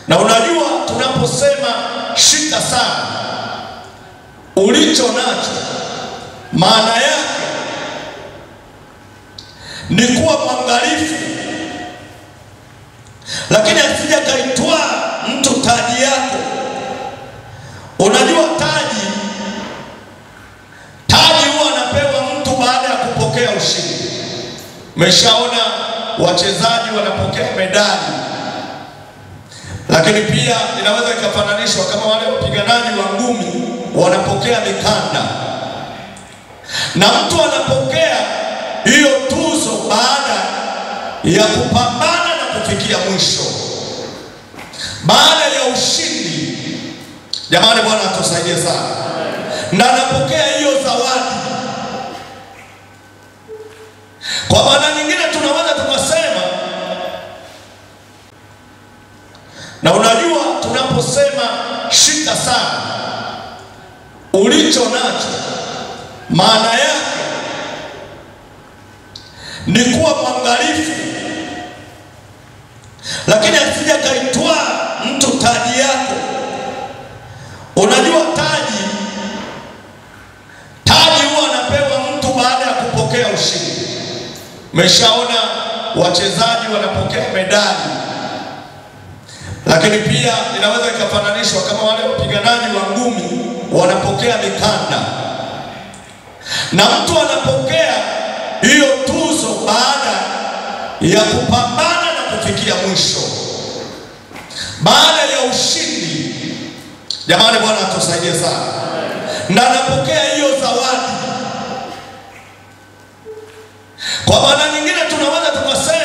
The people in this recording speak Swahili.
Na unajua tunaposema shika sana ulicho nacho, maana yake ni kuwa mwangalifu, lakini asija kaitwaa mtu taji yako. Unajua taji, taji huwa anapewa mtu baada ya kupokea ushindi. Umeshaona wachezaji wanapokea medali lakini pia inaweza ikafananishwa kama wale wapiganaji wa ngumi wanapokea mikanda, na mtu anapokea hiyo tuzo baada ya kupambana na kufikia mwisho, baada ya ushindi. Jamani, Bwana atusaidie sana, na anapokea hiyo zawadi. Kwa maana nyingine tunaweza tukasema na unajua tunaposema shika sana ulicho nacho, maana yake ni kuwa mwangalifu, lakini asija kaitwaa mtu taji yako. Unajua taji, taji huwa anapewa mtu baada ya kupokea ushindi. Umeshaona wachezaji wanapokea medali lakini pia inaweza ikafananishwa kama wale wapiganaji wa ngumi wanapokea mikanda, na mtu anapokea hiyo tuzo baada ya kupambana na kufikia mwisho, baada ya ushindi. Jamani, Bwana atusaidie sana, na anapokea hiyo zawadi. Kwa maana nyingine tunaweza tukasema